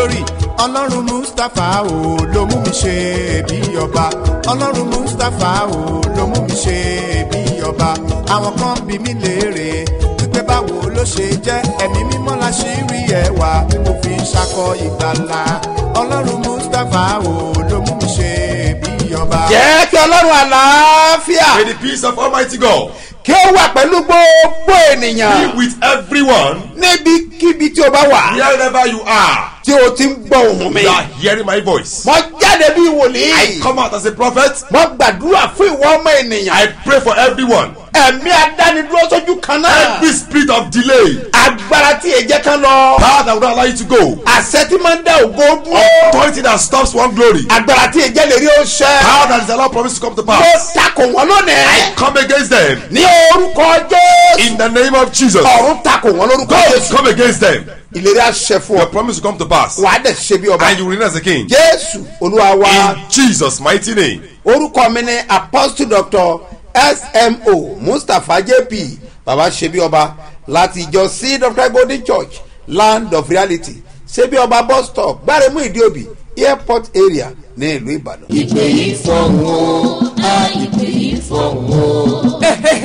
glory ọlọ́run mustapha o ló mú mi ṣe bí ọba ọlọ́run mustapha o ló mú mi ṣe bí ọba àwọn kan bí mi léèrè wípé báwo ló ṣe jẹ́ ẹ̀mí mímọ́ la ṣì rí ẹwà tí mo fi ń ṣakọ ìgbàlà ọlọ́run mustapha o ló mú mi ṣe bí ọba. jẹ́ kí ọlọ́run àlàáfíà May the peace of Almighty God kí ó wà pẹ̀lú gbogbo be ènìyàn with everyone níbikíbi tí o bá wà wherever you are. tí o ti ń gbọ́ ohùn mi. You are hearing my voice. mo jáde bí I wòlíì. come out as a prophet. mo gbàdúrà fún ìwọ ọmọ ènìyàn. I pray for everyone. ẹ̀mí adánidúró sójú kan náà. Every spirit of delay, agbára tí èjẹ kan lọ. power that will not allow you to go, àṣẹ tí máa ń dá ògo dúró. authority that stops one glory, agbára tí èjẹ lè rí ó ṣẹ. power that is allowed promise to come to mo pass. takò wọn lónìí. Come against them ní orúkọ jésù. in the name of Jesus. ọ̀run takò wọn lórúkọ God jésù. come against them. ìlérí àṣẹ fún Your ọ. promise will come to pass, wàá dẹ̀ ṣe bí ọba. and you will reign as a king. jésù olúwa wa. In Jesus' mighty name. orúkọ mi ni apostle doctor smo mustapha jp baba ṣebí ọba láti ìjọ seed of christ golden church land of reality ṣebí ọba bus stop gbáremú ìdíòbí airport area ní ìlú ìbàdàn. ìpè yìí fọ̀hún o a ìpè yìí fọ̀hún o.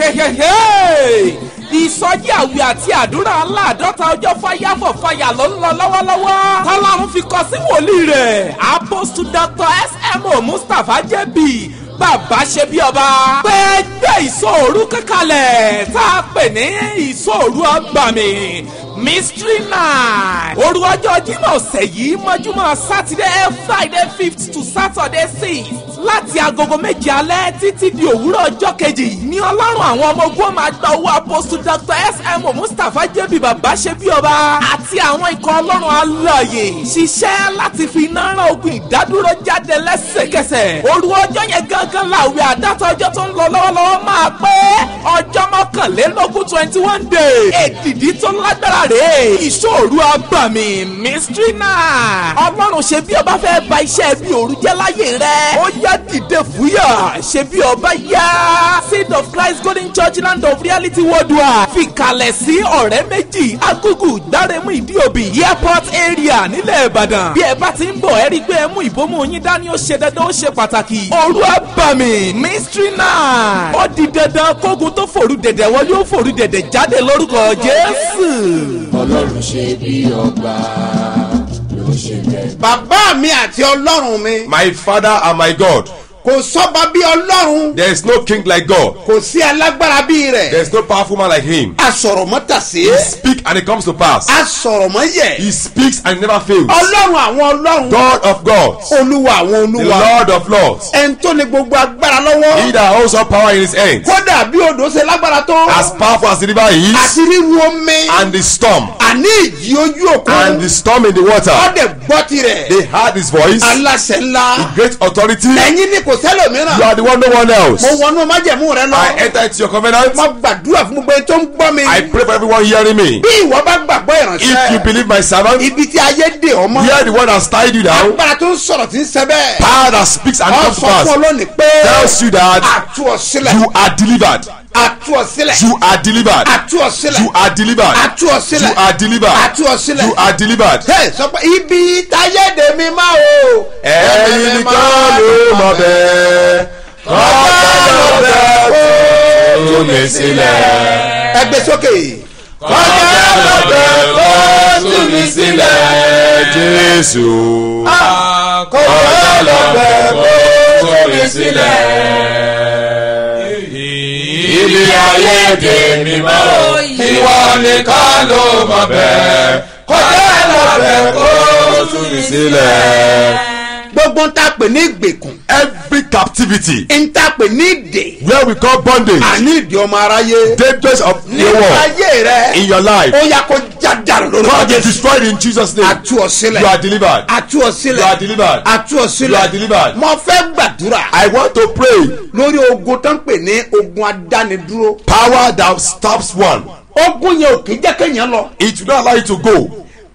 ìsọjí àwẹ̀ àti àdúrà aláàdọ́ta ọjọ́ fáyà fọ̀ fàyà ló ń lọ lọ́wọ́lọ́wọ́ tọ́lọ́run fi kọ sí wòlíì rẹ̀ apostle dr smo mustapha jb bàbá ṣe bí ọba pé gbé ìsòòrú kankanlẹ̀ tá a pè ní ìsòòrú ọgbàmì mystery night òru ọjọ́ jímọ̀ ọ̀sẹ̀ yìí mọ́júmọ́ saturday friday fifth to saturday sixth láti agogo méje alẹ́ títí di òwúrọ̀ ọjọ́ kejì ní ọlọ́run àwọn ọmọ ogun máa gba owó apostle dr smo mustapha jẹ́bi bàbá ṣe bí ọba àti àwọn ikọ̀ ọlọ́run alààyè ṣiṣẹ́ láti fi iná rán ogun ìdádúró jáde lẹ́sẹ̀kẹsẹ̀ òru ọjọ́ yẹn gangan làwẹ̀ àdáta ọjọ́ tó ń lọ lọ́wọ́lọ́wọ́ máa pé ọjọ́ mọ́kànlélógún twenty one day èdìdí tó lágbára rèé ìṣòro abàmì mystery night ọlọ́run ṣe bí ọba fẹ́ ba iṣẹ́ bí òru jẹ́ láyé rẹ̀ ó yá dìde fúyà ṣe bí ọba yá seed of christ golden church land of reality worldwide fi kalẹ̀ sí ọ̀rẹ́ méjì agugu gbáremú ìdíòbí airport area nílẹ̀ ìbàdàn bí ẹ bá ti ń bọ̀ ẹ rí i pé ẹ mú ìbomú yín dání ó ṣe dandan ó ṣe pàtàkì òru abàmì mystery night ó di dandan kógun tó fòru dẹ̀dẹ̀ wọlé ó fòru dẹ̀dẹ̀ jáde lórúkọ jésù. ọlọ́run ṣe bí ọba ló ṣe bẹ́ẹ̀. bàbá mi àti ọlọ́run mi My Father and my God. kò sọ́ba bí ọlọ́run There is no king like God. kò sí alágbára bí There rẹ̀ is no powerful man like him. asọ̀rọ̀mọ́tàsí He speaks and it comes to pass. asọ̀rọ̀mọ́yẹ̀ He speaks and it never fails. ọlọ́run àwọn ọlọ́run God of gods, olúwa àwọn the olúwa Lord of lords, ẹni tó ní gbogbo agbára he lọ́wọ́ that holds all power in his hands, kódà bí odò ṣe lágbára tó as powerful as the river is, àti ríru omi and the storm, àní ìjì ojú and òkun the storm in the water. ọdẹ gbọ́ tirẹ̀ They heard his voice, aláṣẹ ńlá great authority. ẹ̀yin ní kò You sẹ́lòmíràn are the one, no one else. mo wọnú májẹ̀mú rẹ I lọ enter into your covenant. mo gbàdúrà fún gbogbo ẹni tó ń gbọ́ mi I pray for everyone hearing me. bí ìwọ bá gbàgbọ́ If you ìránṣẹ́ believe my servant, ibi tí ayé dè ọmọ hear the one has tied you down. agbára tó ń sọ̀rọ̀ tí ń sẹ́ bẹ́ẹ̀ Power that speaks and ọ comes to sọ fún pass ọlọ́ni pé tells you that àtú ọ sílẹ̀ you are delivered. àtú ọ sílẹ̀ You are delivered. àtú ọ sílẹ̀ You are delivered. àtú ọ sílẹ̀ You are delivered. àtú ọ sílẹ̀ You are delivered. Hey, sọ pé ibi táyé dè mí máa o. ẹ̀yin nìkan ló mọ̀ bẹ́ẹ̀ kọ́kọ́ ló bẹ́ẹ̀ kó tú mi sílẹ̀. ẹ gbé sókè. kọ́kọ́ ló bẹ́ẹ̀ kó tú mi sílẹ̀ jésù. kọ́kọ́ ló bẹ́ẹ̀ kó tú mi sílẹ̀. ibi ayé dè mí mọ́ o ìwọ nìkan ló mọ̀ bẹ́ẹ̀ kọ́kọ́ ló bẹ́ẹ̀ kó tú mi sílẹ̀. gbogbo ń ta pè ní ìgbèkùn every captivity ń ta pè ní ìdè where we call bondage àní ìdè ọmọ aráyé dangers of the nínú world ayé rẹ in your life ó yà kó já dàrú lórí God is ọjọ́ destroyed in Jesus name àtú ọ sílẹ̀ you are delivered àtú ọ you sílẹ̀ are delivered àtú ọ you are sílẹ̀ delivered mo fẹ́ gbàdúrà I want to pray lórí ogun tó ń pè ní ogun adánidúró power that stops one ogun yẹn ò kì í jẹ́ kéèyàn lọ it will not allow you to go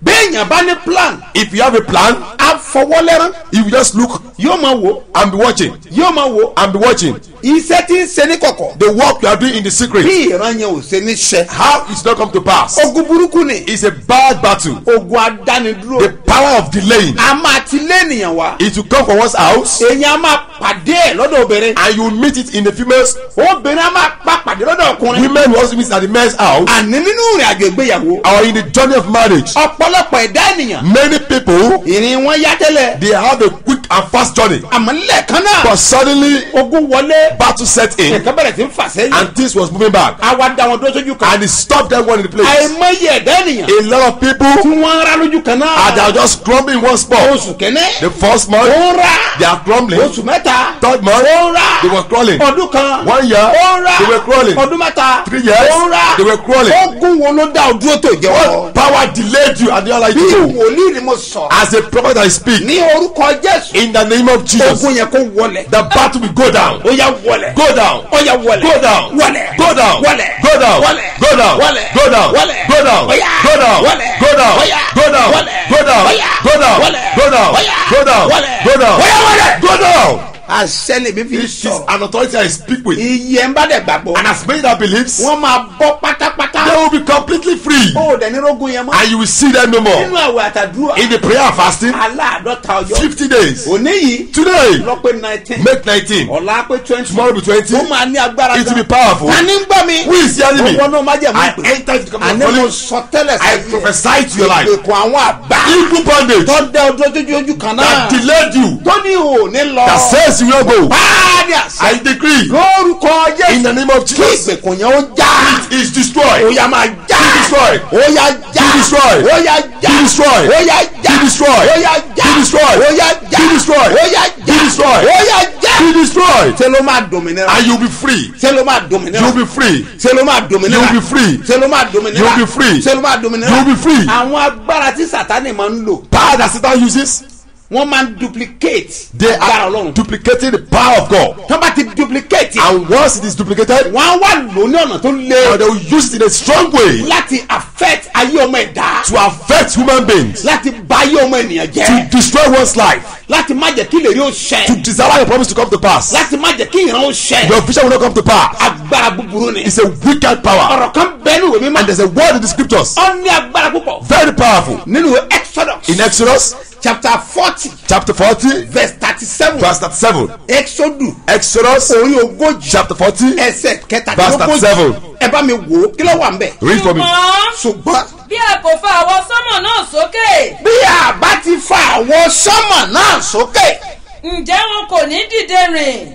béèyàn bá ní plan If you have a plan, á fọwọ́lẹ́rán you just look yóò máa wò and be watching yóò máa wò and be watching iṣẹ́ tí ń ṣe ní kọ̀kọ̀ the work you are doing in the secret. bí ìran yẹn ò ṣe ní ṣe How it's not come to pass. ogun burúkú ni It's a bad battle. ogun adánidúró The power of delaying. a máa ti lé ènìyàn wá It will come from one's house èèyàn a máa pàdé ẹ̀ lọ́dọ̀ obìnrin and you will meet it in the female's. obìnrin a máa pa pàdé lọ́dọ̀ ọkùnrin Women will also meet at the men's house àní nínú ìrìn àjò ìgbéyàwó or in the journey of marriage. ọ̀pọ̀lọpọ̀ ẹ̀dá ènìyàn Many people ìrìn wọn yá tẹ́lẹ̀ they have a quick and fast journey, àmọ́ lẹ́ẹ̀kan náà but suddenly ogun wọlé battle set in nǹkan bẹ̀rẹ̀ sí ń fà sẹ́yìn and things was moving back àwa da wọn dúró sójú kan and it stopped them one in the place. àìmọye ẹ̀dá ènìyàn A lot of tí people wọ́n ń rá lójú kan náà are they are just crumbling in one spot. oṣù kẹ́nẹ́ The first ó month ń rá they are crumbling. oṣù mẹ́ta Third month ó ń rá they were crawling. ọdún kan One year ó ń rá they were crawling. ọdún mẹ́ta Three years ó ń rá they were crawling. ogun wo ló dá ojú tó jẹ́ What wọ́ power delayed you and the other bí you wòlíì ni mo sọ as a prophet I speak ní orúkọ jésù in the name of Jesus ogun yẹn kó wọlẹ̀ the battle will go down ó yá wọlẹ̀ go down ó yá wọlẹ̀ go down wọlẹ̀ go down wọlẹ̀ go down wọlẹ̀ go down wọlẹ̀ go down wọlẹ̀ go down ó yá go down wọlẹ̀ go down ó yá go down wọlẹ̀ go down ó yá go down wọlẹ̀ go down ó yá go down wọlẹ̀ go down ó yá wọlẹ̀. go down àṣẹ lèmi fi it is sọ an authority I speak with iye ń bá dẹ̀ gbàgbọ́ and as many that believes wọ́n máa bọ́ pátápátá they will be completely free ó dẹ̀ ní rógun yẹn mọ́ and you will see them no nínú more àwẹ̀ àtàdúrà in the prayer and fasting aláàdọ́ta ọjọ́ fifty days òní yìí today lọ́pẹ́ nineteen make nineteen ọ̀la pé twenty tomorrow be twenty ó máa ní agbára it will be gan powerful ta ni ń gbọ́ mi who is hearing me owó náà má jẹ̀ mú I ìpè enter into the àní company mo of sọ tẹ́lẹ̀ I prophesy to your life ìgbèkùn àwọn àgbà evil bondage tó dẹ ọdún ojú ojú kan náà that delayed you tó ní ò ní lọ that says you will go báàdì àṣà I decree lórúkọ in jésù the name of kí Jesus ìgbèkùn yẹn ó já it is destroyed ó yá máa já Be destroyed. ó yá já Be destroyed. ó yá já Be destroyed. ó yá já Be destroyed. ó yá já Be destroyed. ó yá já Be destroyed. ó yá já Be destroyed. ó yá já be destroyed ṣé ló máa dòmìnira and you will be free ṣé ló máa you dòmìnira will be free ṣé ló máa dòmìnira you will be free ṣé ló máa dòmìnira You will be free. ṣé ló máa dòmìnira You will be free. àwọn agbára tí sátani máa ń lò power that Satan uses wọ́n máa ń duplicate they agbára are ọlọ́run duplicating the power of God tó bá ti duplicate and once it is duplicated wọ́n á wá lò ní ọ̀nà tó and le they will use it in a strong way láti affect ayé ọmọ ẹ̀dá to affect human beings láti bà ayé ọmọ ènìyàn to jẹ́ destroy one's life láti má jẹ́ kí ìlérí ó to ṣẹ desire your promise to come to pass láti má jẹ́ kí ìran ó ṣẹ your vision will not come to pass agbára búburú ni it's a wicked power ọ̀rọ̀ kan bẹ́ẹ̀ ní ìwé mímọ́ and there's a word in the scriptures ó ní agbára púpọ̀ very powerful nínú ìwé exodus in Exodus chapter forty chapter forty verse thirty seven verse thirty-seven exodus Exodus orí ogójì chapter forty ẹsẹ̀ Verse kẹtàdínlógójì 37. ẹ bá mi wò ó kí ló wà ń bẹ̀ read for me ṣùgbọ́n ṣùgbọ́n bí a kò fa àwọn sọ́mọ̀ náà sókè bí a bá ti fa àwọn sọ́mọ̀ náà sókè ǹjẹ́ wọn kò ní dìde rìn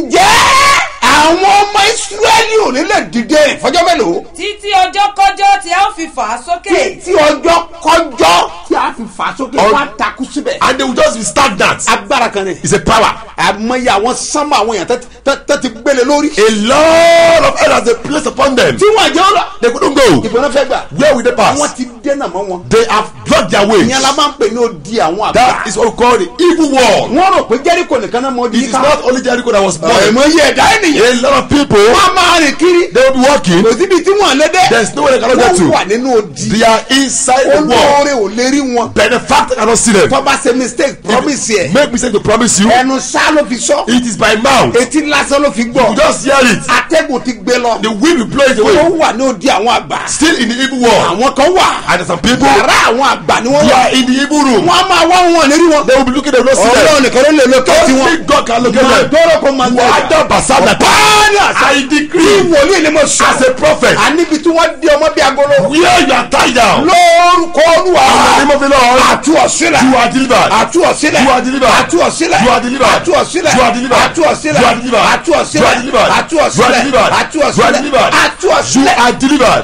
ǹjẹ́ àwọn ọmọ ìsírẹ́lì ò ní lè dìde fọjọ́ mélòó títí ọjọ́ kọjọ́ tí a ó fi fà á sókè tí ọjọ́ kọjọ́ tí a fi fà sókè Ọ- wọ́n á takú síbẹ̀ and they will just be stagnant agbára kan ni it's a power àmọye àwọn sánmọ àwọn èèyàn tẹ́- tẹ́- tẹ́ ti gbélé lórí a lot of errors they place upon them tí wọ́n jẹ́ ọ̀rọ̀ they couldn't go ìbọn fẹ́ gbà where will they wọ́n pass ti dẹ́nà mọ́ wọn they have blocked their ways ìyẹn la máa ń pè ní odi àwọn àgbà that is what we call the evil wall wọ́n rò pé jẹ́ríkò nìkan náà mọ it di is ká not only Jericho that was born ẹ̀mọye ẹ̀dá ènìyàn a lot of people wọ́n máa rìn kiri they will be walking kò síbi tí wọ́n lé dé there is no way they cannot get wọ́n wà to nínú odi they are inside the wall olóore ò lè rí wọn benefactor cannot see them tó bá ṣe mistake promise yẹ make mistake to promise you ẹnu sá ló fi sọ it is by mouth etí lásán ló fi you gbọ́ just hear it atẹ́gùn ti gbé lọ the wind will blow it ó away wà ní odi àwọn àgbà still in the evil wall àwọn kan wà and there are some people yàrá àwọn àgbà ni wọ́n they wà are in the evil room wọ́n á máa wá wọn lérí wọn they will be looking they will not see them ọlọ́run nìkan ló lè lo kẹ́ẹ̀tì wọn only God can locate them dọ́rọ̀ kó máa wàá basa nata báyìí àṣà I tí decree wòlíì ni mo as sọ a prophet àníbi tí wọ́n dé ọmọ bí agolo where you are tied down lórúkọ olúwa in the name of the Lord àtú ọ̀sílẹ̀ you are delivered àtú ọ̀sílẹ̀ You are delivered. àtú ọ̀sílẹ̀ You are delivered. àtú ọ̀sílẹ̀ You are delivered. àtú ọ̀sílẹ̀ You are delivered. àtú You are ọ̀sílẹ̀ delivered. àtú You are ọ̀sílẹ̀ delivered. àtú You are ọ̀sílẹ̀ delivered. àtú you ọ̀sílẹ̀ are delivered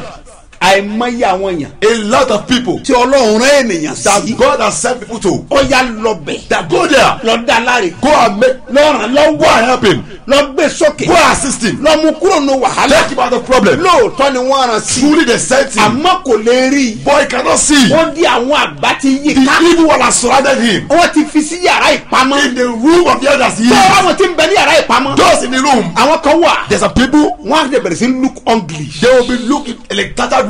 àìmọye àwọn èèyàn a lot of people tí ọlọ́run rán ènìyàn that sí God has sent people to ọ̀yà lọ́bẹ̀ that go there lọ́dà láre go and make lọ́ràn go lọ́wọ́ and help him lọ́gbẹ́ sókè go and assist him lọ́mú kúrò ní wàhálà take him out of problem lóòótọ́ ni wọ́n rán sí truly they sent him àmọ́ kò lè rí i but he cannot see ó di àwọn àgbà ti yí the ká evil one has surrounded him wọ́n ti fi sí yàrá ìpamọ́ in the room of the elders he tó is àwọn tí ń bẹ ní yàrá ìpamọ́ those in the room àwọn kan wà there's some people wọ́n á lè bẹ̀rẹ̀ sí look ugly they will be looking in a tattered way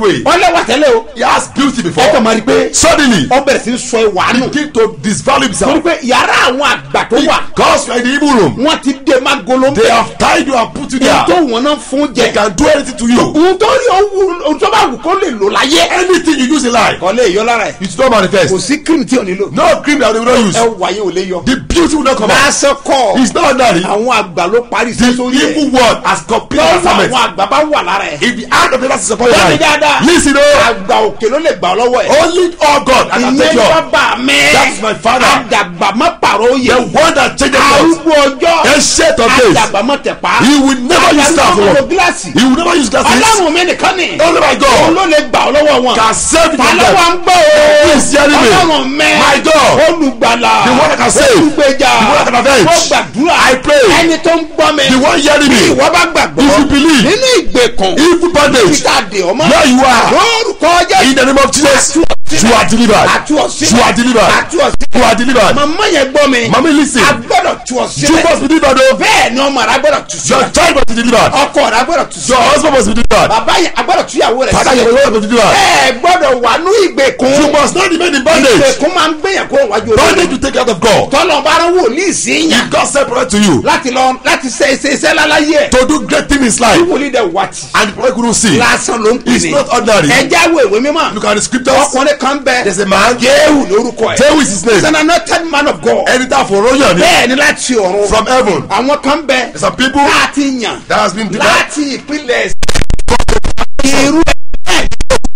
way. ọlẹ́wà tẹ́lẹ̀ o He has beauty ẹ kàn before. máa rí i pé Suddenly, ọ bẹ̀rẹ̀ sí í sọ ìwà nù begin to disvalue torí himself. pé yàrá àwọn àgbà tó wà Because you are in the evil room. wọ́n ti dé má golo They have tied you and put you ohun tó there. wọn náà fún They jẹ can do anything to you. ohun tó rí ohun tó bá wù kó lè lò láyé Anything you use in life, kọ́ lè yọ lára ẹ̀ it will not kò manifest. sí cream tí ò nílò No cream that they will not ẹ use. wà yín ò lè yọ The beauty will not come out. lásán kọ́ It's not ordinary. àwọn àgbà ló parí The iṣẹ́ sórí ẹ̀ evil word has completed lọ́wọ́ assignment. àwọn àgbà bá wà lára ẹ̀ If the hand of the Lord is upon your Bẹ́ẹ̀ni life, dáadáa. listen o. àgbà òkè ló lè gbà ọ́ lọ́wọ́ ẹ̀ Only all God that can take ìyẹn you up. bàbá mi That's my father. àdàgbà má pàrọ̀ The òye one that changes us. arúgbó ọjọ́ Ancient of days. àdàgbà má tẹ̀ pa He will never use àdàgbà that má lo word. gíláàsì He will never use glasses. ọlọ́run mi nìkan ni Only my òun God ló lè gbà ọ́ lọ́wọ́ wọn can save you from tàlọ́wọ́ them. ń gbọ́ o Who is hearing me? ọlọ́run mẹ́ My God. olùgbàlà The one that can save. olùgbèjà The one that can avenge. ó gbàdúrà I pray. ẹni tó ń gbọ́ mi The one hearing me. ìwọ bá gbàgbọ́ If you believe. nínú ìgbèkùn Evil bondage. títà dè ọmọ Where you are. lórúkọ jẹ́ In the name of Jesus. You are delivered. àtú ọ̀sílẹ̀ You are delivered. àtú ọ̀sílẹ̀ You are delivered. màmá yẹn gbọ́ mi Mommy listen. a gbọ́dọ̀ tú You ọ̀sílẹ̀ must be delivered o. bẹ́ẹ̀ ni ọmọ rẹ gbọ́dọ̀ tú Your sílẹ̀ child must be delivered. ọkọ rẹ gbọ́dọ̀ tú Your sílẹ̀ husband must be delivered. bàbá yẹn a gbọ́dọ̀ tú ìyàwó rẹ Father, your sílẹ̀ wife must be delivered. ẹ gbọ́dọ̀ wà ní ìgbèkùn You must not remain in bondage. ìgbèkùn máa ń gbẹ̀yàn kó wájú Bondage olórí will take out of God. tọ́lọ̀ bá rán wòlíì sí yàn If God separate to you láti lọ láti ṣe ṣe iṣẹ́ láláyé ẹ̀ to do great things in his life wòlíì dẹ̀ wá tì and the prophet couldn't see, lásán ló ń pè it's ní not ordinary. ẹja wo ìwé mímọ́ Look at the scriptures. ọkùnrin kan bẹ There's a man. jéhù lórúkọ ẹ̀ Jehu is his name. he's an anointed man of God Ẹni tá a fọ̀rọ̀ yàn ni bẹ́ẹ̀ ni láti ọ̀run from heaven. àwọn kan bẹ There's some people láti yàn that has been delivered láti ìpínlẹ̀ irú ẹ̀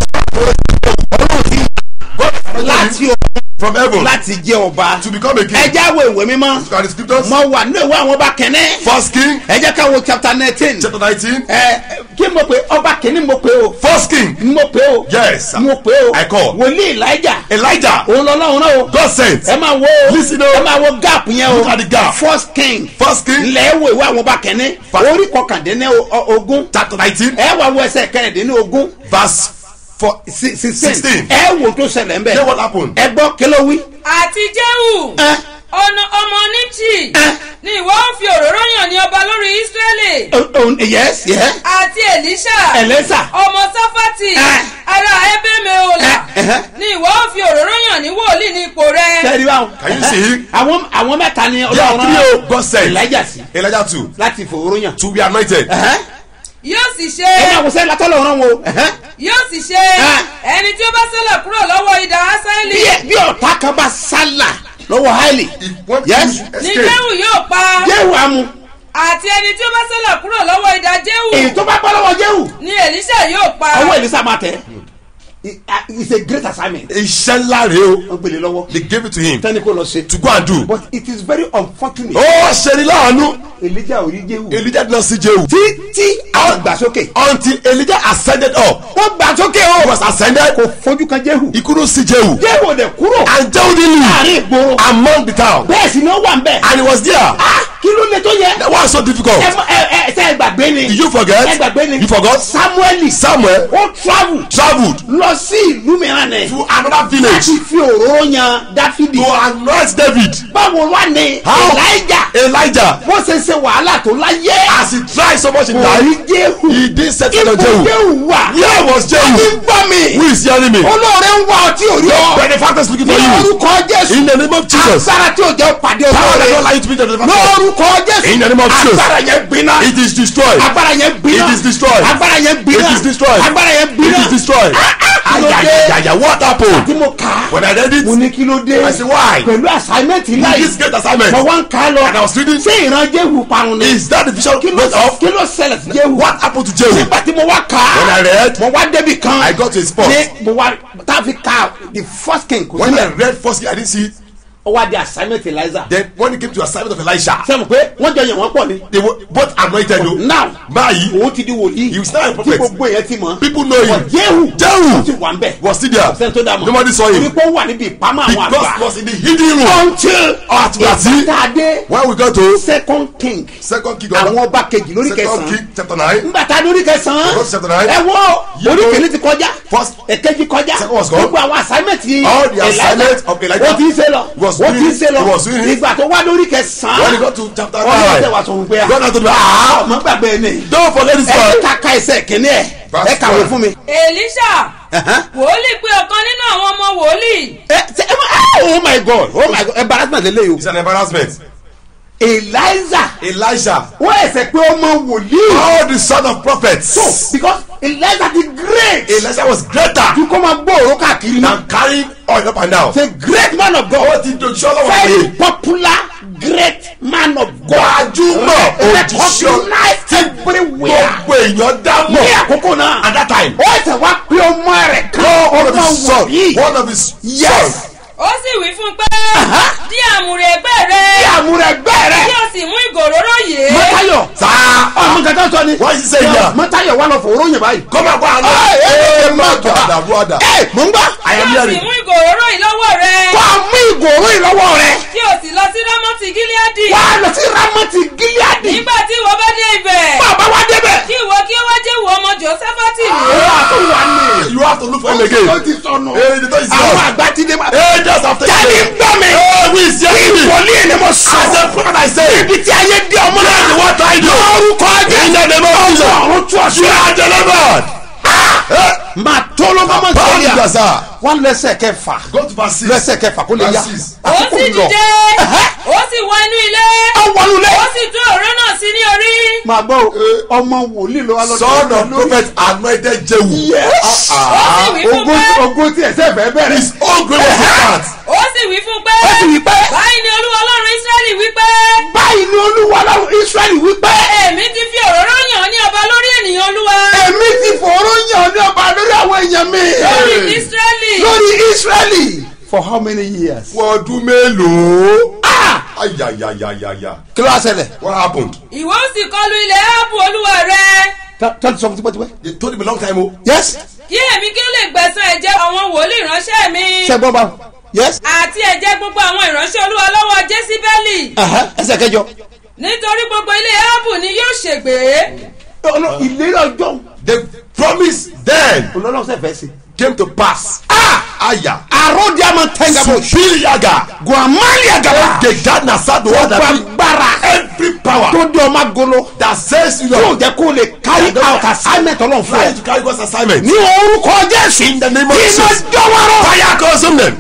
láti ọ̀run from heaven láti jẹ́ ọba to become a king. ẹja wo ìwé mímọ́ Look at the scriptures. mo wà ní ìwé àwọn ọba kẹ́nẹ́ First King ẹ jẹ́ ká wo chapter nineteen chapter nineteen. ẹ kí mo pe ọba kìíní mo pe o First King. mo pe o Yes. mo pe o I call. wòlíì elijah Elijah. òun lọ́lọ́run náà o God sent. ẹ máa wo Listen o. ẹ máa wo gap yẹn o Look at the gap. first king First King ilẹ̀ wo ìwé àwọn ọba kìíní Fa- orí kọkàndínní ogún chapter nineteen ẹ wà wo ẹsẹ̀ kẹrìndínní ogún verse four. sixteen Sixteen. ẹ wo tó ṣẹlẹ̀ ń bẹ̀ Then what happened? ẹ gbọ́ kí ló wí. àti jéhù ẹ ọ̀nà ọmọ níjì ẹ ni ìwọ ó fi òróró yàn ní ọba lórí ísírẹ́lì o- o- yes yes àti èlíṣà ẹlẹ́sà ọmọ sáfàtì Ẹ. ará ẹbẹ́mẹ́ọ́là Ẹ, ẹhẹ́. ni ìwọ ó fi òróró yàn ní wòlíì ní ipò rẹ sẹ́ẹ̀dì báwọn. Can you see? àwọn àwọn mẹ́ta ni There ọlọ́run are three o. God sent. elijah sí Elijah too. láti fòrò yàn. To be anointed. Ẹhẹ́. yóò sì ṣe ẹ máa wò sẹ́yìn látọ́lọ̀ ọ̀rọ̀ wo. Ẹhẹ́. yóò sì ṣe Ẹ. ẹni tí ó bá sẹ́lẹ̀ kúrò lọ́wọ́ idà ásáìlì bí ẹ- bí ọ̀tá kan bá sálà lọ́wọ́ haile If one Yes. yes. ní escape. jéhù yóò pa jéhu amú àti ẹni tí ó bá sẹ́lẹ̀ kúrò lọ́wọ́ idà jéhù èyí tó bá bọ́ lọ́wọ́ jéhu ni èlíṣà yóò pa ọwọ́ elisa máa tẹ̀ It- uh, it's a great assignment Iṣẹ́ ńlá rèé o. wọ́n gbélé lọ́wọ́ They gave it to him tẹ́ni kò lọ ṣe to go and do. but it is very unfortunate Ó ṣe ni láàánú. elijah ò rí jéhu Elijah did not see Jehu. tí tí àwọn gbà sókè Until Elijah ascended up. wọ́n gbà sókè He o was ascended. kò fojú kan jéhu He couldn't see Jehu. jéhu ò dẹ̀ kúrò And Jehu didn't láàrin live ìgboro among the town. bẹ́ẹ̀ sì ni ó wà ń bẹ̀ And he was there. Ah, kí ló lè tó yẹ. That was so difficult. ẹ mọ- ẹ ẹ ṣe ẹ gbàgbé ni. Did you forget? ẹ gbàgbé ni. You forgot? samuel Samuel ó travel traveled lọ sí ìlú mìíràn ni. to another village láti fi òróró yan dáfídì. to anoint David. báwo wá ni How? elijah Elijah, bó ṣe ṣe wàhálà tó láyé. as he tried so much in kò rí life, jéhu. he didn't settle ipò on Jehu. jéhu wà. Where was ní Jehu? gbọ́ mi. Who is hearing me? olóore ń wá ọtí òrí ọ. Benefactors looking ní for you. orúkọ jésù. In the name of Jesus. agbára tí ò jẹ́ pàdé Power that don't olóore. allow you to be the benefactor. lórúkọ jésù. In the name of Jesus. agbára yẹn gbiná. It is destroyed. agbára yẹn gbiná. It is destroyed. agbára yẹn gbiná. It is destroyed. agbára yẹn It gbiná. is destroyed. kí ló dé? Ayayaya, what tí happened? mo kà á. When I read mo it, ní kí ló dé. I say why? pẹ̀lú assignment ńlá This yìí. great assignment. mo wá ń kà á lọ. And I was reading. ṣé ìran jéhu parun ni. Is that the vision kí ló went off? kí ló ṣẹlẹ̀ sí jéhu. What happened to Jehu? nígbà tí mo wá kà á. When I read, mo wá débi kan. I got to a spot. ní mo wá tá a fi ka the first king kò When I sílẹ̀. read first, I didn't see it. ó wá di assignment eliza. Then when it came to assignment of Elisha, sẹ́mu pé wọ́n jọ yàn wọ́n pọ̀ ni. they were both anointed. though. now Báyìí, òun ti di wòlíì. He was now a tí prophet. gbogbo èèyàn ti mọ̀. people know him. But Jehu Jehu ti wà ń bẹ̀. was still there. sẹ́ni tó dá mọ̀. Nobody saw him. torí pé ó wà níbi ìpamọ́ àwọn Because àgbà. he was in the hidden room. until At Wati, ìtàdé when we got to second king second king àwọn of ọba kejì lórí second kẹsàn-án king chapter nine. nígbà tá a lórí kẹsàn-án Second chapter nine. ẹ wọ Yóò orí tó- kìíní ti kọjá First, èkejì kọjá Second was gone. gbogbo àwọn assignment yìí All the assignment of Elijah ó ti ń ṣe lọ was ó ti ń doing- ṣe lọ he was doing it. ìgbà tó wá lórí when he kẹsàn-án got to chapter ọlọ́run nine tẹ wá sọ fún pé God had to do ah ọmọ gbàgbé ni don't forget this ẹ one kàkà ẹsẹ̀ kìíní ẹ̀ Verse ẹ kàwé one. fún mi. èlíṣà Ẹ̀hán. wòlíì pé ọ̀kan nínú àwọn ọmọ wòlíì ẹ ṣe ẹ má oh my god oh my god embarrassment lè léyìí it's an embarrassment o eliza Elijah wọ́n ẹsẹ̀ pé ọmọ wòlíì all the son of prophets so because eliza the great Elijah was greater ju kó máa gbòòrò káàkiri náà than carrying oil up and down the great man of ó god ti dojú ọlọ́wọ́ very pé popular great man of god gbajúmọ̀ òjíṣẹ́ recognized everywhere gbogbo èèyàn dámọ̀ ní àkókò náà at that time ó ẹsẹ̀ wá pé ọmọ rẹ̀ kan one of ọmọ his sons wòlíì one of his yes sons ó sì wí fún un pé Aha. dí àmùrè ẹgbẹ́ rẹ bí àmúrẹ̀gbẹ́ rẹ̀ kí o sì mú ìgòróró yìí mọ́tayọ̀ sáà ọmọ nǹkan tó sọ ni Why is he saying that? mọ́tayọ̀ wà lọ fòró yẹn báyìí. come and go and Ẹ, ẹ, ẹ, know má má jà. dàda buada ẹ mò ń gbà. I kí am o sì hearing mú ìgòróró yìí lọ́wọ́ rẹ kó a mú ìgòrò ìlọ́wọ́ rẹ̀ kí o sì lọ sí rámọ́tì gíláàdì wà á lọ sí ramoti gileadi. nígbà tí ìwọ bá dé ibẹ̀ bàbá wa débẹ̀. kí ìwọ kí ó wá jẹ́ ìwọ ọmọ jòsáfátì ó ní wà tó wà ní. you have to look for him again ó ti sọnù. Eh, the door is àwọn locked. àgbà ti dé ma. eh just after jáde you gbọ́ mi. eh we is hearing me ìwọlé ni mo sọ. as a prophet I say ibi tí ayé dé ọmọ náà. the what I do lórúkọ in jẹ́. the name of Jesus ọ̀run tú you ọ̀ṣun. are delivered máa tó ló bá máa Paul sọ yà. Gaza wọ́n lẹ́sẹ̀ kẹfà. go to verse six lẹ́sẹ̀ kẹfà kó lè yá. Verse six. ó sì dìde ó sì wọ inú ilé ó wọnú lé. ó sì tú òróró náà sí ní orí máa gbọ́ o, ọmọ wòlíì ló wá lọ́dọ̀ son of prophet anointed Jehu Yes. Ah, ó ah. sì wí fún ogun pé ogun tí ẹsẹ̀ fẹ́ bẹ̀rẹ̀. his own great was that ó sì wí fún pé ó sì wí pé báyìí ni olúwa ọlọ́run ísírẹ́lì wí pé báyìí ni olúwa lọ́run israẹli wí pé èmi ti fi òróró yàn ọ́ ní ọba lórí ènìyàn olúwa èmi ti fòró yàn ní ọba lórí àwọn èèyàn mi lórí ísírẹ́lì lórí israẹli for how many years. fún ọdún mélòó Ah! ayayayayaya kí ló wá ṣẹlẹ̀. what happened ìwọ ó sì kọlu ilẹ̀ áàbù olúwa rẹ tọ́lá sọ fún tipẹ́tipẹ́. they told him a long time o yes kí èmi kí ó lè gbẹ̀san ẹ̀jẹ̀ àwọn wòlíì ránṣẹ́ mi ṣe gbọ́ bá yes àti ẹ̀jẹ̀ gbogbo àwọn ìránṣẹ́ olúwa lọ́wọ́ jésíbẹ́lì Aha, ẹsẹ̀ kẹjọ. nítorí gbogbo ilé áàbù ni yóò ṣègbè Ọlọ́- ìlérí ọjọ́ the promise then olólùwọ́n sẹ̀ fẹ́ sí. came to pass aya àròdì àmọ́ tẹ́ngàbọ̀ supiliaga guamali àgàbà gegad na sadu gbogbo wada agbára every power tó di ọmọ agolo that says you yóò are jẹ́ kó lè carry out assignment ọlọ́run fún trying ẹ. to carry God's assignment ní orúkọ jésù in the name of iná Jesus jọwọ́rọ́. fire consume them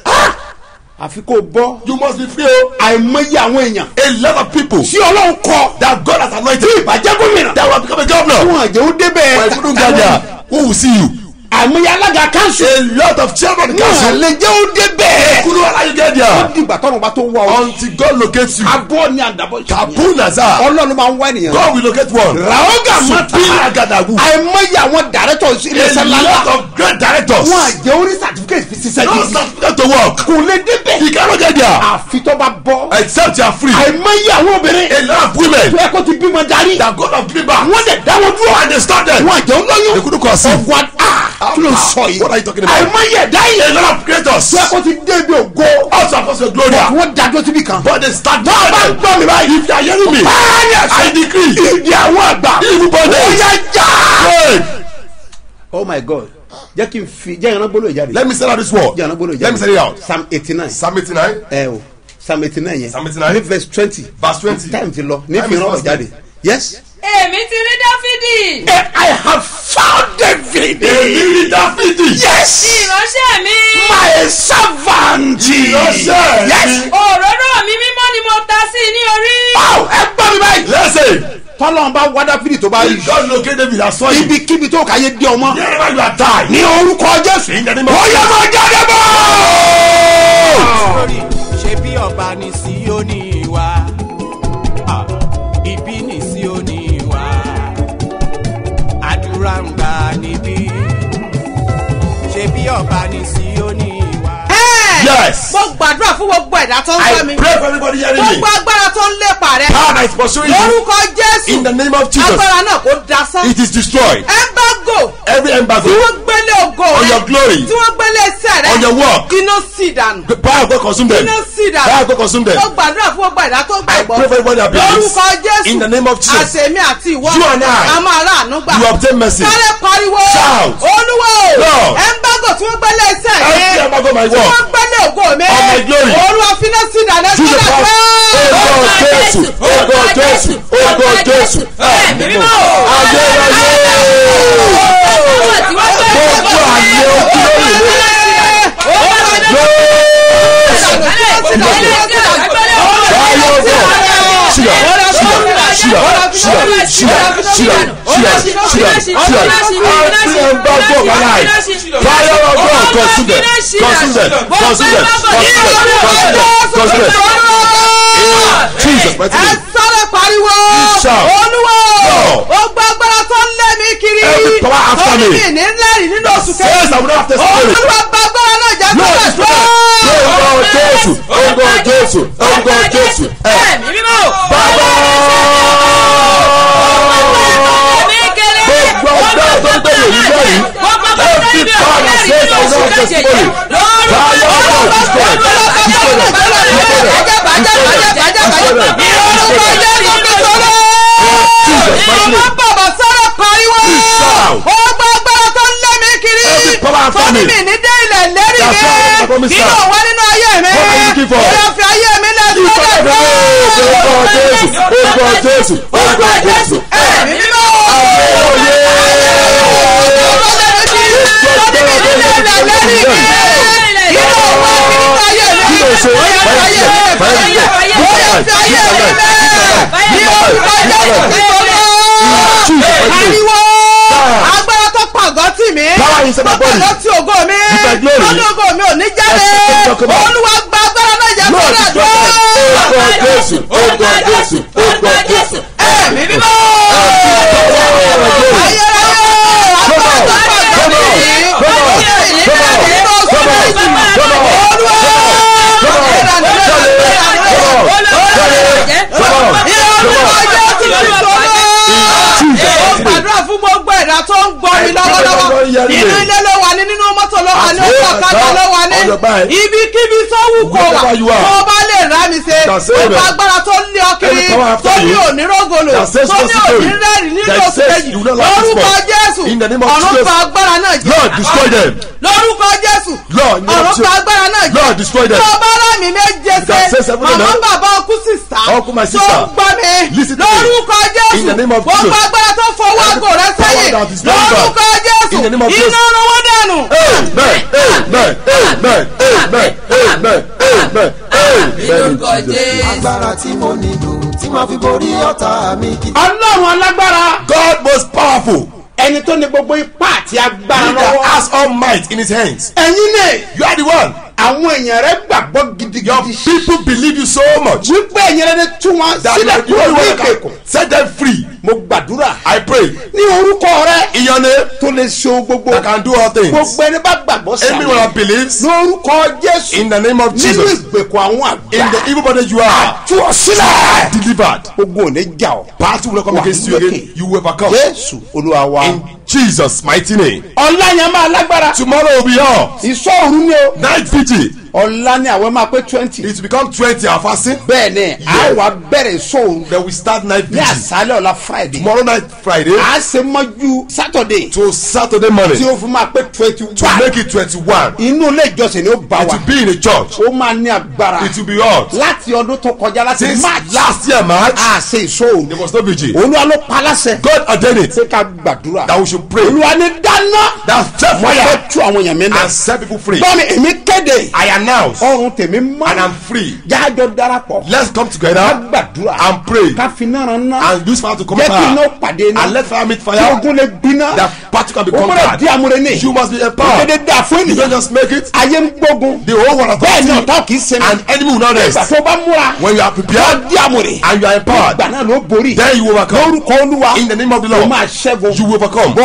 àfi kó bọ́ you must be free o àìmọye àwọn èèyàn a lot of people tí ọlọ́run kọ that God has anointed ìbàjẹ́ gómìnà that will become a governor wọn àjẹ́ ó débẹ̀ when you don't get there who will see you àìmọye alága kanṣu a lot of children of the wọn council lè jẹ́ ó débẹ̀ who know how you get ó there dìgbà tọ́run bá tó wá ọ until God locates you abọ́ ni àdàbọ̀ kaboom naza ọlọ́run máa ń wá ènìyàn God will locate one ràógà mọ́ta supiliaga dagu àìmọye àwọn directors iléeṣẹ́ a ńláńlá lot of great directors wọn àjẹ́ orí certificate fi ṣiṣẹ́ no gidi certificate to work kò lè débẹ̀ you cannot get there àfi tó bá bọ́ except you are free àìmọye àwọn obìnrin a lot of women tó yẹ kó ti bímọ darí that God have given back wọ́n dẹ̀ dáwọ́ dúró and they stop them wọn àjẹ́ olóyún they couldn't conceive ọgbọ́n a kí ló ń sọ yìí what are you talking about àìmọye ẹ̀dá a yìí lot of creators tó yẹ kó ti débi ògo also apostle gloria wọ́n dájọ́ síbi kan. but they start bá a bá ń gbọ́ mi báyìí. if you are hearing me báyà I decree ìdí àwọn àgbà. evil bondage ó yá já. pray oh my god jẹ́ kí n fi jẹ́ ìran gbólóhùn jáde. let me say out this word jẹ́ ìran gbólóhùn jáde. let me say it out psalm eighty nine. psalm eighty nine ẹ o psalm eighty nine yẹn. Psalm 89. ní verse twenty. verse twenty time ti lọ ní Time fi is ìran fast jáde. yes. èmi ti rí dáfídì I have found David. èmi rí dáfídì yes. ìránṣẹ́ mi my servant. Ìránṣẹ́ mi. yes. òróró mi mímọ́ ni mo ta sí i ní orí wow ẹ gbọ́ mi báyìí. listen tọ́lọ́n bá wá dáfídì tó bá rí. if God locate David as well ibikíbi tó kà yé di ọmọ. wherever you are die ní orúkọ jésù. In the name of ó yẹ kó jáde bọ́. sórí ṣe bí ọba ní síónì wa Ah, ibi ní síónì wa àdúrà ń gbà níbí ṣe bí ọba ní síónì wa. yes mo gbàdúrà fún gbogbo ẹ̀dá tó ń I gbọ́ mi pray for everybody hearing me gbogbo agbára tó ń lépa rẹ power that is pursuing you lórúkọ in jésù the name of Jesus agbára náà kò dasán it is destroyed ẹgbàgò every embargo tí wọ́n gbélé ògo On rẹ your glory. tí wọ́n gbélé iṣẹ́ rẹ on your work. iná sì dànù The power of God consume them. iná sì Power of dànù God consume them. ó gbàdúrà fún gbogbo ẹ̀dá tó I pray gbàgbọ́ for everybody that believes. lórúkọ jésù In the name of Jesus. àtẹ̀mí àti ìwọ You and I. a máa ráàánú gbà You obtain mercy. sáré pariwo Shout. olúwo Lord. ẹ̀ńbágò tí wọ́n gbẹ́lẹ̀ iṣẹ́ Every mi embargo my tí work. wọ́n gbẹ́lẹ̀ ògo mi Of my glory. olúwa finá sí ìdáná To the power. Ogo Jésù. Ogo Jésù. Ogo Jésù. Ẹ̀mí mímọ́. Ayérayé. Gbogbo àyè ojú lórí mi. Jesus, mighty ẹ name. sáré pariwo Shout. olúwo Lord. ó gbọ́ agbára tó ń lé mi kiri Every power after tó ní me. mi ní lẹ́rìí nínú oṣù Says I will not have testimony. olúwa gba agbára náà jẹ́ Lord, sílẹ̀ destroy them. Orúkọ Jésù, orúkọ Jésù, orúkọ Jésù. Ẹ Ẹ̀mí mímọ́. bàbá. Gbogbo ọgbẹ́ tó ń tẹ̀lé mi lẹ́yìn. Every power that says I will not have testimony. Fire of God, destroy them. Destroy them. Destroy them. Destroy them. Destroy them. Jesus, mighty name. bàbá sáré pariwo Shout. ó gbọ́ agbára tó ń lé mi kiri Every power after tó ní me. mi ní dé ilẹ̀ lérí That's why I mi promise nínú that. òwò nínú ayé mi What are you looking for? ó yọ fi ayé mi lẹ́sìn Orúkọ Jésù, orúkọ Jésù, orúkọ Jésù. ẹ̀mí mímọ́ Jesus, agbára tó pàgọ́ tì mí Power inside my tó body. pàgọ́ tí ògo mi With my glory. lọ́dún ògo mi ò ní jáde That's what I'm talking about. olúwa gba agbára náà jẹ́ Lord, fún destroy them. Orúkọ Jésù, orúkọ Jésù, orúkọ Jésù. ẹ̀mí mímọ́ ayérayé agbára tó pàgọ́ tì mí Come on, tó sì ní come on, jáde nínú oṣù come on, méjì come on, olúwa Come on, ìlànà come on, ó gbàdúrà fún gbogbo ẹ̀dá tó ń gbọ́ mi lọ́wọ́lọ́wọ́ nínú ilé ló wà ní nínú mọ́tò ló wà ní Àti ọkọ̀ ọ̀kadà ló wà ní on your bike. ibikíbi tó wù kó wà Wherever you are. tó bá lè rà mí ṣe Can say gbogbo that. agbára tó lé ọ kiri Every power after tó ní you. onírògolo That says tó ní no story. onírẹ́rì nínú That oṣù says kejì you will not lack this lórúkọ month. jésù In the name of ọ̀run Jesus. fa agbára náà jẹ́ Lord, destroy them. lórúkọ jésù Lord, in the name of ọ̀run fa Jesus. agbára náà jẹ́ Lord, destroy them. tó bá rà mí méje can say ṣe seven màmá now. bàbá ọkú sísá Uncle, my tó sister. gbọ́ mi Listen to me. lórúkọ jésù In the name of gbogbo Jesus. agbára tó fọwọ́ àgọ́ rẹ power sẹ́yìn that is very bad. lórúkọ jésù In the name of Jesus. iná ọ̀run wọ́n dànù. Amen, amen, amen, amen, amen, amen, amen. Lórúkọ In Jesus' name. Jésù. agbára tí mo nílò tí màá fi borí ọ̀tá mi kì í. ọlọ́run alágbára God most powerful. ẹni tó ní gbogbo ipá àti agbára He that lọ́wọ́ has all might in his hands. ẹ̀yin náà You are the one. àwọn èèyàn rẹ gbàgbọ́ Your gidigidi people believe you so much wípé ẹ̀yin rẹ tú wọn that you sílẹ̀ are the kúrò only ní one that ìkẹ̀kùn can set them free. mo gbàdúrà I pray ní orúkọ rẹ in your name tó lè ṣe ohun gbogbo that can do all things. gbogbo ẹni bá gbàgbọ́ Anyone that sàmì believes lórúkọ jésù in the name of nínú Jesus, ìgbèkùn àwọn in àgbà the evil body you are, tú ọ sílẹ̀ delivered. gbogbo ò ní jà ọ́ Battle will not come Wà against you lókè. again. You will overcome. jésù olúwa wa In Jesus' mighty name. ọ̀la yẹn máa lágbára Tomorrow will be yours. ìṣọ́ òru ni o Night vigil. ọ̀la ni àwọn máa pé twenty It will become 20 our fasting. bẹ́ẹ̀ ni a wà bẹ̀rẹ̀ ìṣọ́ òru Then we start night ní vigil. àṣálẹ̀ ọ̀la friday Tomorrow night Friday a ṣe mọ́jú saturday to Saturday tí morning ó fi máa pé twenty to one make it 21. inú ilé ìjọsìn ni ó bá It wa will be in a church. ó máa ní agbára It will be hot. láti ọdún tó kọjá láti Since march last year March, a ṣe ìṣọ́ òru there was no vigil. olúwa ló pa láṣẹ God ordained it pé ká gbàdúrà that we should pray. olúwa ní dáná That set mo fẹ́ fire tú àwọn èèyàn mi náà and set people free. bọ́ọ̀ni èmi kéde I announce ọrùn tèmi mọ́ and I'm free. jájọ darapọ̀ Let's come ká together gbàdúrà and pray ká fi náà rán ná and use fire to come jẹ́ kí iná fire pàdé iná and let fire meet kí fire. ogun lè gbiná That party can be o gbọ́dọ̀ di conquered. amúre ní You must be òkèdè empowered. dà fún You don't ènìyàn just make it. ayé ń gbógun The whole world bẹ́ẹ̀ ni authority ọ̀tá kì í sinmi and enemy will not ìgbà rest. tó bá múra When you are wọ́n prepared di amúre and you are empowered, ìgbà náà ló borí then you will overcome. lórúkọ olúwa In the name of the ó Lord, máa ṣẹ́gun you will overcome. bọ́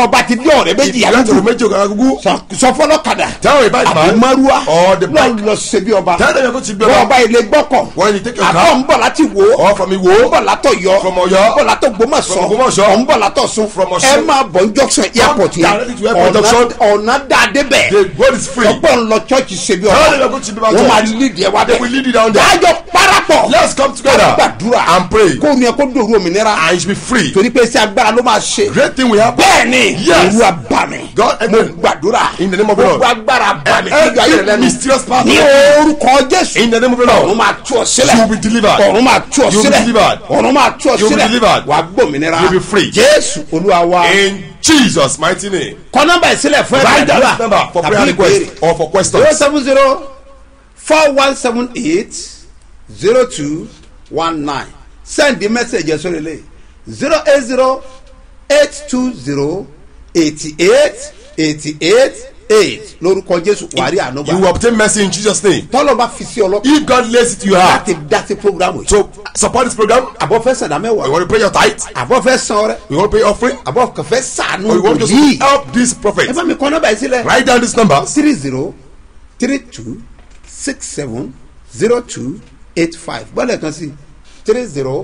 bọ́ ọba ti dé ọ̀rẹ́ méjì If you enter yàgò méjì òkàrà gúgú. sọ fọlọ́kadà Tell a bike àbí man. márùá Or the lọ bike. lọ ṣe bí ọba Tell them you're going to be bọ́ ọba. ọba ilé gbọ́kọ̀ When you take your àbọ̀ car. ń bọ̀ láti wò ó Or from ń Iwo. bọ̀ látọ̀ yọ From Ọ̀yọ́. ń bọ̀ látọ̀ gbọmọ̀sọ From Ògbómọ̀ṣọ́. ń bọ̀ látọ̀ sun From Ọ̀ṣun. ẹ máa bọ̀ ń junction airport yẹn directly to airport Ọ̀nà- junction. ọ̀nà dáadé bẹ̀ The road is free. ọgbọ́n ń lọ church ṣe bí Tell them ọba you're going to be my wọ́n máa church. lead ẹ wá They will lead you down bẹ̀ there. dájọ́ parapọ̀ Let's come together gbàdúrà and pray. kó ní ẹ kó dòru òmìnira And you should be free. torí pé iṣẹ́ agbára ló máa ṣe Great thing will happen. bẹ́ẹ̀ni Yes. olú abami God, mo amen. gbàdúrà In the name of the Lord. gbogbo agbára abami níjọ ayé rẹ Every lẹ́nu mysterious power. ní orúkọ jésù In the name of the ọ̀run Lord. máa tú ọ sílẹ̀ You will be delivered. ọ̀run máa tú ọ You will be sílẹ̀ delivered. ọ̀run máa tú ọ You will be sílẹ̀ delivered. wà á gbòmìnira You will be free. jésù olúwa wa In Jesus' mighty name. kọ nọ́mbà ìsílẹ̀ fún Write down ẹ̀dá this number for prayer request or for zero questions. seven zero four one seven eight zero two one nine send the message yẹn sórí ilé zero eight zero eight two zero eighty eight eighty eight eight lórúkọ jésù wàrí You will ànúgbà obtain mercy in Jesus' name. tọ́lọ̀ bá fi sí ọlọ́pàá If God lays it to your heart láti dá sí programu yìí to support this program, àbọ̀ fẹ́ sàdá you mẹ́wàá want to pay your tithe, àbọ̀ fẹ́ san ọrẹ you want to pay offering, àbọ̀ kẹfẹ́ sànú or you want to yìí help this prophet. ẹ bá mi kọ́ nọ́mbà yìí sílẹ̀ Write down this number. three zero three two six seven zero two eight five bọ́lẹ̀ kan sí three zero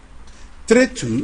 three two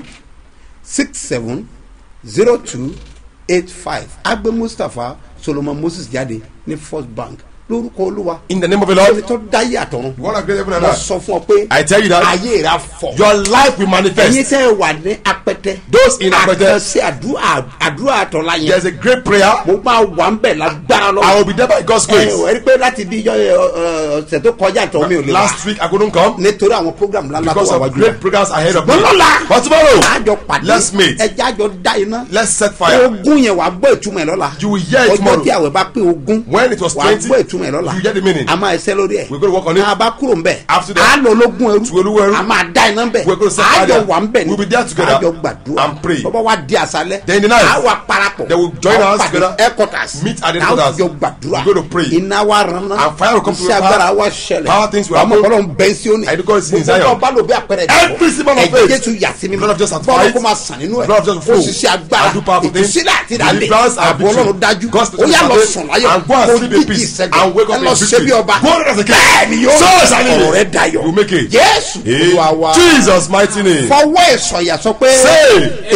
six seven zero two eight five agbe mustapha solomon moses jáde ní first bank lórúkọ olúwa In the name of the ẹni Lord, tó dáyé àtọ̀run you want to great heaven and mo earth. sọ fún ọ pé I tell you that ayé rẹ fọ your life will ẹyin manifest. tẹ́ ẹ wà ní apẹtẹ Those in Apẹtẹ. àkànṣe àdúrà àdúrà àtọ̀la yẹn There's a great prayer. mo máa wà ń bẹ̀ lágbára lọ́wọ́ I will be there by God's ẹ grace. ò rí pé láti bí ijọ́ ẹ, ọ, ọ̀sẹ̀ tó kọjá tó mi ò lè wá Last week I couldn't come nítorí àwọn program ńlá ńlá tó because wà of wájú great programs ahead of me. Ṣùgbọ́n lọ́la, But tomorrow, àjọ pàdé let's meet. ẹjẹ́ àjọ dá iná Let's set fire. ogún yẹn wàá gbọ́ ìtumọ̀ ẹ̀ lọ́la You will hear it ọjọ́ tomorrow. tí àwẹ̀ bá pé ogún When it was wàá 20, gbọ́ ìtumọ̀ ẹ̀ lọ́la you hear the meaning. a máa ẹsẹ̀ lórí ẹ̀ We're going to work on it. a bá kúrò ń bẹ̀ After that, a lọ ológun ẹrú to olówó ẹrú. a máa dá iná ń bẹ̀ We're going to set àjọ fire. wà ń bẹ̀ ni We'll be there together àjọ gbàdúrà and pray. bọ́bá wa di àṣálẹ̀ Then in the night, a wà parapọ̀ they will join a us pàdé together, headquarters meet at the a headquarters. jọ gbàdúrà We're going to pray. iná wa ran ná And fire will come to iṣẹ́ the agbára power. wa ṣẹlẹ̀ Power things will ọmọ happen. kọlọ́ bẹ́ẹ̀ sí òní I declare it in gbogbo Zion. ọba ló bí àpẹẹrẹ Every symbol of ẹ̀jẹ̀ faith. jésù yà sí mi Blood of Jesus bọ́ọ̀lù sanctifies. kó máa sàn nínú ẹ̀ Blood of Jesus ó flow. sì ṣe agbára And do powerful things. ìtúsílẹ̀ àti ìdálẹ̀ Deliverance and àbò victory. ọlọ́run dájú God's ó yà lọ protection. sùn láyọ̀ And go and kó sleep in dídì peace. ìṣẹ́gun And wake up ẹ lọ in ṣe victory. bí ọba Go on as a king. bẹ́ẹ̀ ni yóò So shall it be. ọ̀rọ̀ rẹ dayọ̀ You make it. jésù olúwa wa In Jesus' mighty name. fọwọ́ ìsọ̀yà sọ pé Say,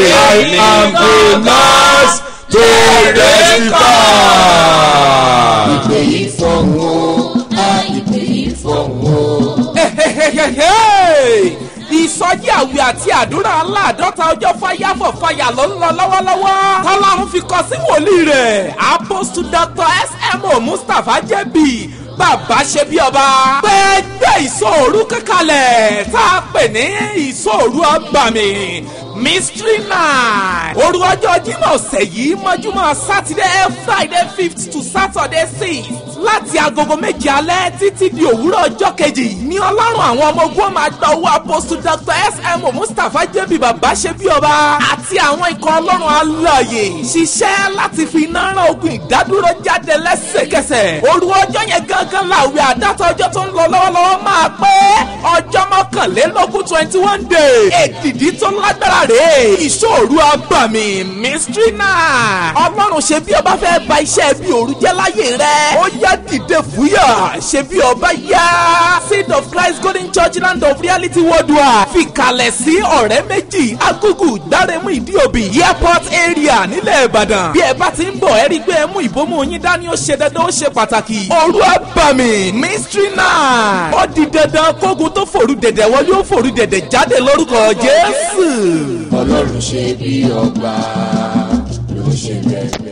I am the last to testify. ìpè yìí fọ̀hún o á ìpè yìí fọ̀hún o. Hehehehe! ìsọjí àwẹ̀ àti àdúrà aláàdọ́ta ọjọ́ fáyàfọ̀ fàyà ló ń lọ lọ́wọ́lọ́wọ́ tọ́lọ́run fi kọ sí wòlíì rẹ̀ apostle dr smo mustapha jẹ́bi bàbá ṣe bí ọba gbẹgbẹ́ ìsọ̀rú kankanlẹ̀ tá a pè ní ìsọ̀rú ọgbàmì mystery night òru ọjọ́ jímọ̀ ọ̀sẹ̀ yìí mọ́júmọ́ saturday friday fifth to saturday sixth láti agogo méje alẹ́ títí di òwúrọ̀ ọjọ́ kejì ní ọlọ́run àwọn ọmọ ogun máa gba owó apostle dr smo mustapha jẹ́bi bàbá ṣe bí ọba àti àwọn ikọ̀ ọlọ́run alààyè ṣiṣẹ́ láti fi iná rán ogun ìdádúró jáde lẹ́sẹ̀kẹsẹ̀ òru ọjọ́ yẹn gangan làwẹ̀ àdáta ọjọ́ tó ń lọ lọ́wọ́lọ́wọ́ máa pé ọjọ́ mọ́kànlélógún twenty one day èdìdí tó lágbára rèé ìṣòro abàmì mystery night ọlọ́run ṣe bí ọba fẹ́ ba iṣẹ́ bí òru jẹ́ láyé rẹ̀ ó yá dìde fúyà ṣe bí ọba yá seed of christ golden church land of reality worldwide fìkàlẹ̀ sí ọ̀rẹ́ méjì agugu gbáremú ìdíòbí airport area nílẹ̀ ìbàdàn bí ẹ bá ti ń bọ̀ ẹ rí i pé ẹ mú ìbomú yín dání ó ṣe dandan ó ṣe pàtàkì òru abàmì mystery night ó di dandan kógun tó fòru dẹ̀dẹ̀ wọlé ó fòru dẹ̀dẹ̀ jáde lórúkọ jésù. ọlọ́run ṣe bí ọba ló ṣe bẹ́ẹ̀